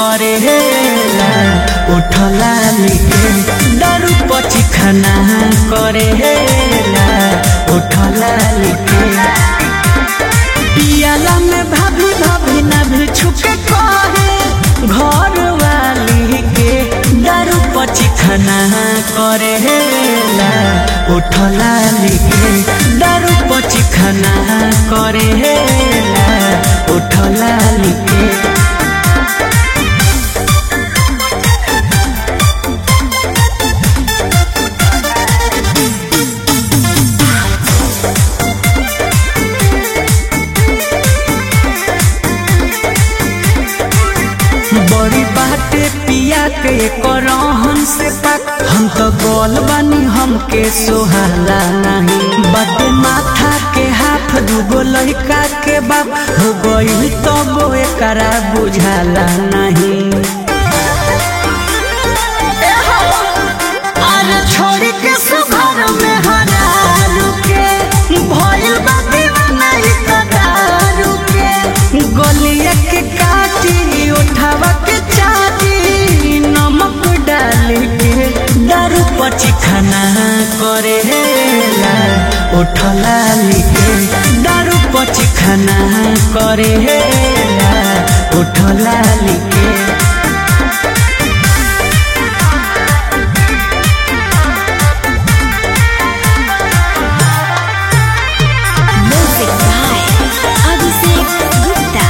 करेला उठला लिखे दारू पची खाना करेला उठला लिखे पियाला में भाभी भाभी ना भी छुके कहे घर वाली के दारू पची खाना करेला उठला लिखे दारू पची खाना करेला उठला लिखे बड़ी बाटे पिया के करहन से पाक हम तो गोल बानी हमके सोहाला नहीं बटे माथा के हाथ दूगो लड़का के बाप हो गई तो वो एकरा बुझाला नहीं अरे छोड़ के सुघर में हरारू के भइल बा दीवाना ई त दारू के गलिया के काटी उठावा के चाटी नमक डाल के दारू पची खाना करेला उठला लिखे दारू पची खाना करेला उठला लिखे Music by Abhishek Gupta.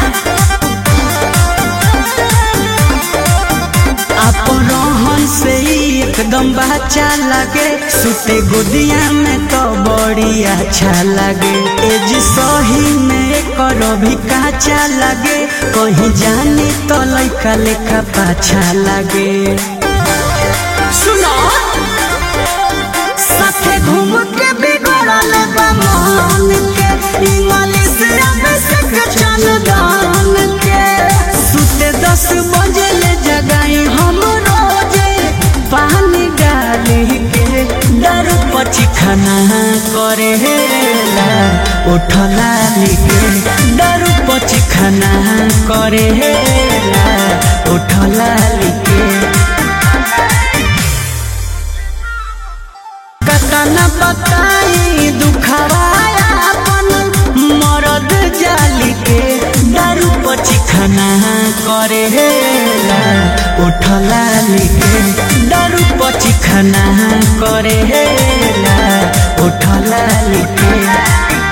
अपरोहन से ही एकदम बच्चा लगे सुते गोदिया में तो बड़ी अच्छा लगे एज सही में करो भी काचा लगे कहीं जानी तो लइका लेखा पाछा लगे सुनो साथे घूम के बिगड़ल बा मन के इंग्लिश अभिषेक चंदन के सुते दस बजे ले जगाई हम रोजे पानी डाली के दारू पची खाना करेला उठला लिखे दारू पची खाना करेला उठला लिखे कतना बताई दुखवाया अपन मरद जाली के दारू पची खाना करेला उठला लिखे दारू पची खाना करेला उठला लिखे